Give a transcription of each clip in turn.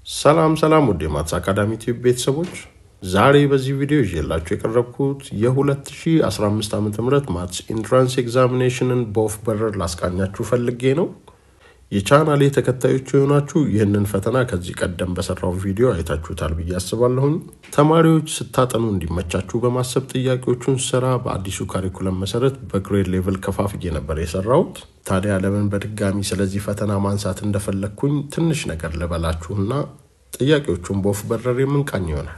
ሰላም ሰላም ውድ የማትስ አካዳሚ ቲዩብ ቤተሰቦች ዛሬ በዚህ ቪዲዮ ይዤላችሁ የቀረብኩት የ2015 ዓ ም ማትስ ኢንትራንስ ኤግዛሚኔሽንን በወፍ በረር ላስቃኛችሁ ፈልጌ ነው። የቻናሌ ተከታዮች የሆናችሁ ይህንን ፈተና ከዚህ ቀደም በሰራው ቪዲዮ አይታችሁታል ብዬ አስባለሁኝ። ተማሪዎች ስታጠኑ እንዲመቻችሁ በማሰብ ጥያቄዎቹን ስራ በአዲሱ ካሪኩለም መሰረት በግሬድ ሌቭል ከፋፍዬ ነበር የሰራሁት። ታዲያ ለምን በድጋሚ ስለዚህ ፈተና ማንሳት እንደፈለግኩኝ ትንሽ ነገር ልበላችሁና ጥያቄዎቹን በወፍ በረር የምንቃኝ ይሆናል።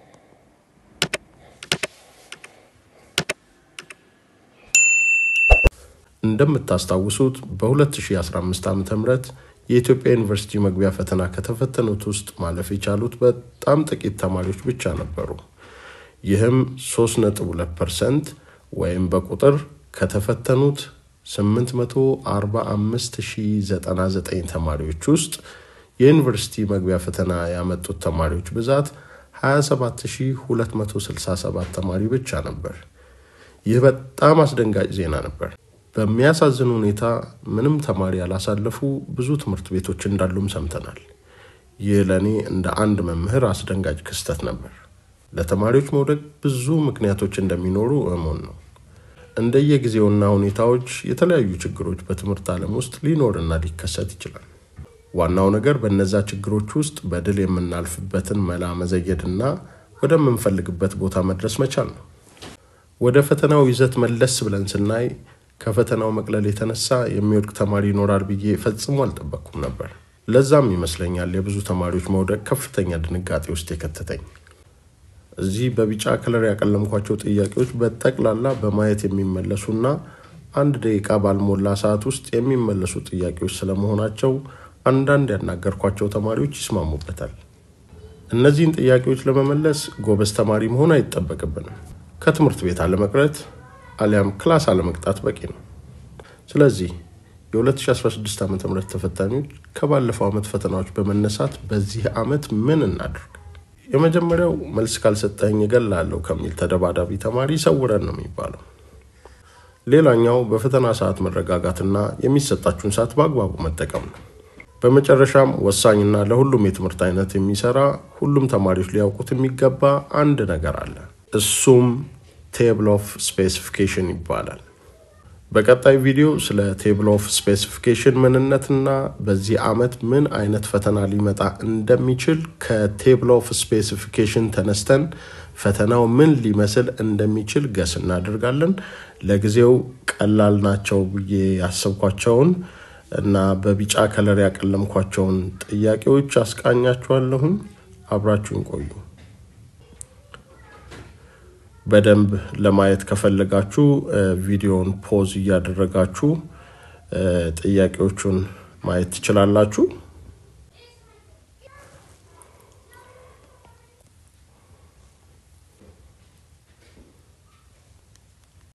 እንደምታስታውሱት በ2015 ዓ ም የኢትዮጵያ ዩኒቨርሲቲ መግቢያ ፈተና ከተፈተኑት ውስጥ ማለፍ የቻሉት በጣም ጥቂት ተማሪዎች ብቻ ነበሩ። ይህም 3.2 ፐርሰንት ወይም በቁጥር ከተፈተኑት 845099 ተማሪዎች ውስጥ የዩኒቨርሲቲ መግቢያ ፈተና ያመጡት ተማሪዎች ብዛት 27267 ተማሪ ብቻ ነበር። ይህ በጣም አስደንጋጭ ዜና ነበር። በሚያሳዝን ሁኔታ ምንም ተማሪ ያላሳለፉ ብዙ ትምህርት ቤቶች እንዳሉም ሰምተናል። ይህ ለእኔ እንደ አንድ መምህር አስደንጋጭ ክስተት ነበር። ለተማሪዎች መውደቅ ብዙ ምክንያቶች እንደሚኖሩ እሙን ነው። እንደየጊዜውና ሁኔታዎች የተለያዩ ችግሮች በትምህርት ዓለም ውስጥ ሊኖርና ሊከሰት ይችላል። ዋናው ነገር በእነዛ ችግሮች ውስጥ በድል የምናልፍበትን መላ መዘየድና ወደምንፈልግበት ቦታ መድረስ መቻል ነው። ወደ ፈተናው ይዘት መለስ ብለን ስናይ ከፈተናው መቅለል የተነሳ የሚወድቅ ተማሪ ይኖራል ብዬ ፈጽሞ አልጠበቅኩም ነበር። ለዛም ይመስለኛል የብዙ ተማሪዎች መውደቅ ከፍተኛ ድንጋጤ ውስጥ የከተተኝ። እዚህ በቢጫ ከለር ያቀለምኳቸው ጥያቄዎች በጠቅላላ በማየት የሚመለሱና አንድ ደቂቃ ባልሞላ ሰዓት ውስጥ የሚመለሱ ጥያቄዎች ስለመሆናቸው አንዳንድ ያናገርኳቸው ተማሪዎች ይስማሙበታል። እነዚህን ጥያቄዎች ለመመለስ ጎበዝ ተማሪ መሆን አይጠበቅብንም። ከትምህርት ቤት አለመቅረት አሊያም ክላስ አለመቅጣት በቂ ነው። ስለዚህ የ2016 ዓ ም ተፈታኞች ከባለፈው ዓመት ፈተናዎች በመነሳት በዚህ ዓመት ምን እናድርግ? የመጀመሪያው መልስ ካልሰጠኝ እገላለሁ ከሚል ተደባዳቢ ተማሪ ሰውረን ነው የሚባለው። ሌላኛው በፈተና ሰዓት መረጋጋትና የሚሰጣችሁን ሰዓት በአግባቡ መጠቀም ነው። በመጨረሻም ወሳኝና ለሁሉም የትምህርት አይነት የሚሰራ ሁሉም ተማሪዎች ሊያውቁት የሚገባ አንድ ነገር አለ። እሱም ቴብል ኦፍ ስፔሲፊኬሽን ይባላል። በቀጣይ ቪዲዮ ስለ ቴብል ኦፍ ስፔሲፊኬሽን ምንነትና በዚህ ዓመት ምን አይነት ፈተና ሊመጣ እንደሚችል ከቴብል ኦፍ ስፔሲፊኬሽን ተነስተን ፈተናው ምን ሊመስል እንደሚችል ገስ እናደርጋለን። ለጊዜው ቀላል ናቸው ብዬ ያሰብኳቸውን እና በቢጫ ከለር ያቀለምኳቸውን ጥያቄዎች አስቃኛችኋለሁኝ። አብራችሁን ቆዩ። በደንብ ለማየት ከፈለጋችሁ ቪዲዮውን ፖዝ እያደረጋችሁ ጥያቄዎቹን ማየት ትችላላችሁ።